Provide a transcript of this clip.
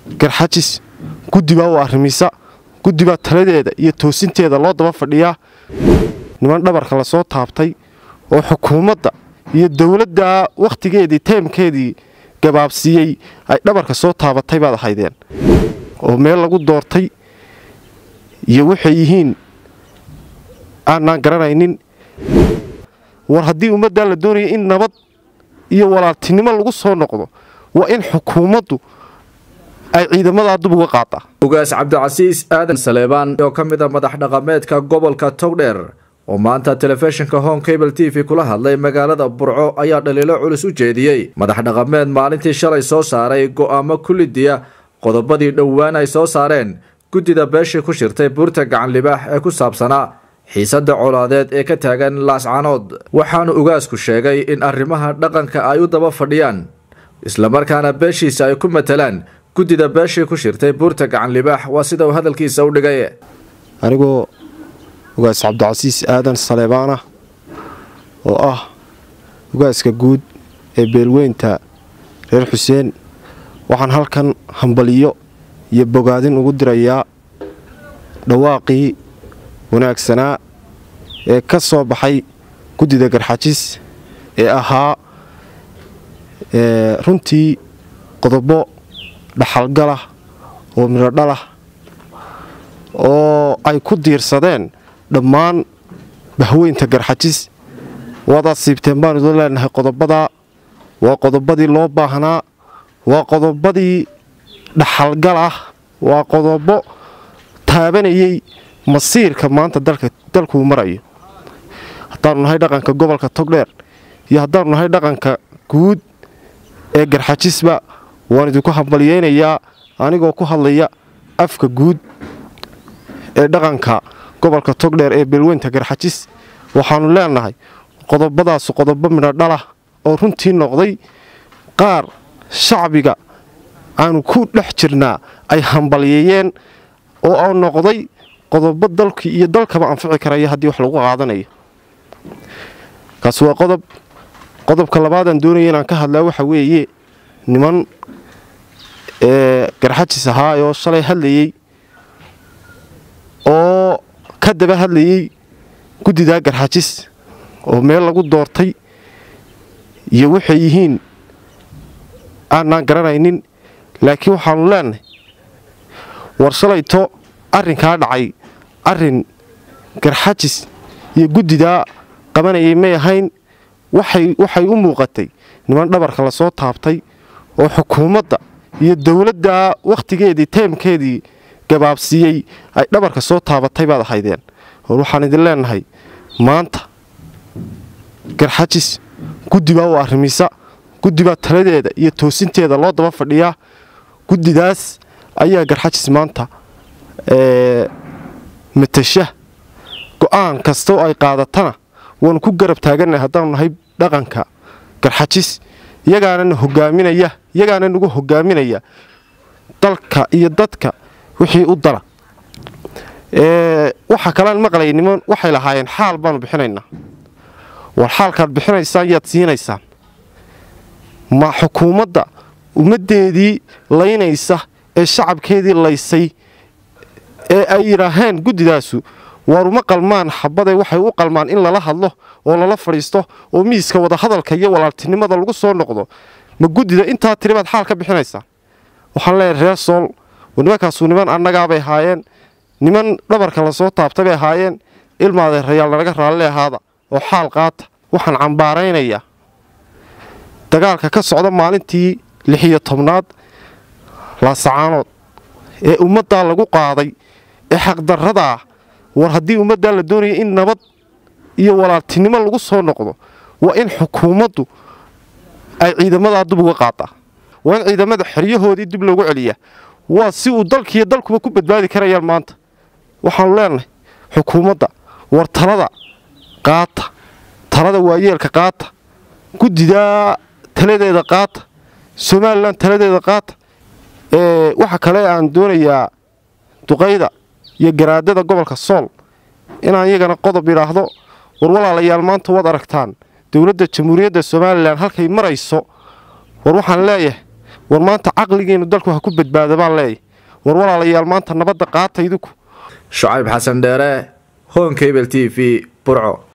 garxajis guddi baa u arrimisa guddi baa taladeeda iyo toosinteeda loo daba fadhiyaa niman dhabarka lasoo taabtay oo xukuumadda iyo dowladda wakhtigeedii teemkeedii gabaabsiiyey ay dhabarka soo taabatay baad ahaydeen oo meel lagu doortay iyo waxay yihiin aanaan garanaynin war haddii ummaddaa la doonaya in nabad iyo walaaltinimo lagu soo noqdo waa in xukuumaddu ay ciidamadaa dub uga qaadaa ugaas cabdicasiis aadan saleebaan oo ka mid a madax dhaqameedka gobolka togdheer oo maanta telefishinka home cable t v kula hadlay magaalada burco ayaa dhaliilo culus u jeediyey madax dhaqameed maalintii shalay soo saaray go'aamo kullidiya qodobadii dhowaan ay soo saareen guddida beeshii ku shirtay buurta gacan libaax ee ku saabsanaa xiisadda colaadeed ee ka taagan laascanood waxaanu ugaasku sheegay in arrimaha dhaqanka ay u daba fadhiyaan islamarkaana beeshiisa ay ku matalaan guddida beeshii ku shirtay buurta gacan libaax waa sida uu hadalkiisa u dhigay anigoo ugaas cabdicasiis aadan saleebaana oo ah ugaaska guud ee beelweynta reer xuseen waxaan halkan hambaliyo iyo bogaadin ugu dirayaa dhawaaqii wanaagsanaa ee ka soo baxay guddida garxajis ee ahaa runtii qodobo dhaxalgalah oo midhodhalah oo ay ku diirsadeen dhammaan bahweynta garxajis waadaad siibteen baan idin leenahay qodobadaa waa qodobadii loo baahnaa waa qodobadii dhaxalgal ah waa qodobo taabanayay masiirka maanta dalkuu marayo haddaanu nahay dhaqanka gobolka togdheer iyo haddaanu nahay dhaqanka guud ee garxajisba waan idinku hambalyeynayaa anigoo ku hadlaya afka guud ee dhaqanka gobolka togdheer ee beelweynta garxajis waxaannu leenahay qodobadaasu qodobo midhodhalah oo runtii noqday qaar shacbiga aanu ku dhex jirnaa ay hambalyeeyeen oo aa noqday qodobo dalkii iyo dalkaba anfici karaya haddii wax lagu qaadanayo kaasi waa qodob qodobka labaadaan doonaya inaan ka hadlaa waxa weeye niman ee garxajis ahaa oo shalay hadlayey oo ka daba hadlayey guddidaa garxajis oo meel lagu doortay iyo waxay yihiin aanaan garanaynin laakiin waxaannu leenahay war shalayto arrinkaa dhacay arrin garxajis iyo guddidaa qabanayay may ahayn waxay u muuqatay niman dhabarka lasoo taabtay oo xukuumadda iyo dowladda wakhtigeedii teemkeedii gabaabsiiyey ay dhabarka soo taabatay baad ahaydeen war waxaan idin leenahay maanta garxajis guddi baa u arrimisa guddi baa taladeeda iyo toosinteeda loo daba fadhiyaa guddidaas ayaa garxajis maanta matasha go'aan kastoo ay qaadatana waanu ku garab taagannahay haddaanu nahay dhaqanka garxajis iyagaanana hogaaminaya iyagaana nagu hogaaminaya dalka iyo dadka wixii u dala waxa kalean maqlay niman waxay lahaayeen xaal baanu bixinaynaa war xaalkaad bixinaysaan yaad siinaysaan ma xukuumadda ummaddeedii laynaysa ee shacabkeedii laysay ee ay yidhaaheen guddidaasu waaruma qalmaan xabade waxay u qalmaan in lala hadlo oo lala fadhiisto oo miiska wadahadalka iyo walaaltinimada lagu soo noqdo ma guddida intaa tiri baad xaal ka bixinaysaan waxaan leeyahay reer sool nimankaasu niman annagaabay ahaayeen niman dhabarka lasoo taabtay bay ahaayeen ilmaadeerayaal nanaga raalli ahaada oo xaal qaata waxaan cambaaraynayaa dagaalka ka socda maalintii lixiyo tobnaad laasacaanood ee ummaddaa lagu qaaday ee xaqdarradaa war haddii ummaddaa la doonaya in nabad iyo walaaltinimo lagu soo noqdo waa in xukuumaddu ay ciidamadaa dub uga qaadaa waa in ciidamada xeryahoodii dib loogu celiyaa waa si uu dalkiiyo dalkuba ku badbaadi karayaan maanta waxaanu leenahay xukuumadda war talada qaata talada waayeelka qaata guddidaa taladeeda qaata somalilan taladeeda qaata waxa kale aan doonayaa duqayda iyo garaadada gobolka sool inaan iyagana qodob idhaahdo war walaalayaal maanta waad aragtaan dowladda jamhuuriyadda somalilan halkay marayso war waxaan leeyahay war maanta caqligeennu dalku ha ku badbaada baan leeyahy war walaalayaal maanta nabadda qaata idinku shucayb xasan dheere hon cable t v burco